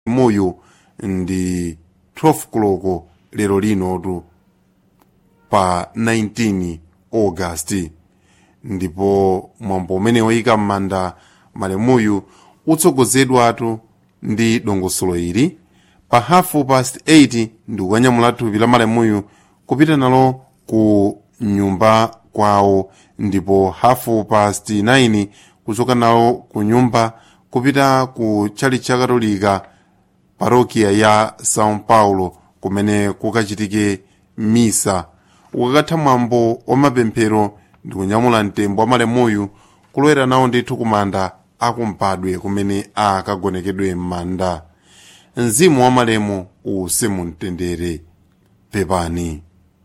moyo ndi 12 koloko lero linotu pa 19 augasti ndipo mwambo umene woyika m'manda malemuyu utsogozedwatu ndi dongosolo ili pa hafu past 8 ndi kukanyamula thupi la malemuyu kupita nalo ku nyumba kwawo ndipo hafu past 9 kuchoka nawo ku nyumba kupita ku chalichi cha katolika parokia ya são paulo kumene kukachitike misa ukakatha mwambo wa mapemphero ndi kunyamula mtembo wa malemuyu kulowera nawo ndithu kumanda akumpadwe kumene akagonekedwe m'manda mzimu wa malemu uwuse mumtendere pepani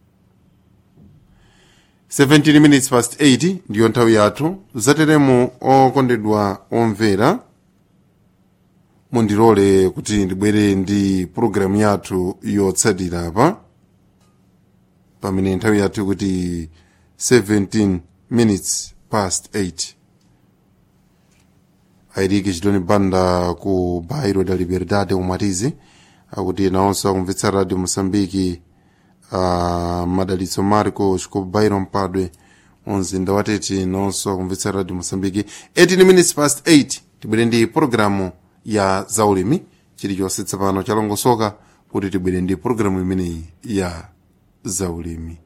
17 minutes past 8 ndiyo nthawi yathu zateremu okondedwa omvera mundilole kuti ndibwere ndi pulogalamu yathu yotsatira pa pamene nthawi yathu kuti 17 minutes past 8 airiki chitoni banda ku bairo da liberdade umatizi akuti nawonso akumvetsa radio mosambiki uh, madalitso marcos ku bairo mpadwe mumzinda watete nawonso akumvetsa radio mosambiki 18 minutes past 8 tibwere ndi pulogalamu ya zaulimi chilichonse tsopano chalongosoka kuti tibwere ndi pulogalamu imeneyi ya zaulimi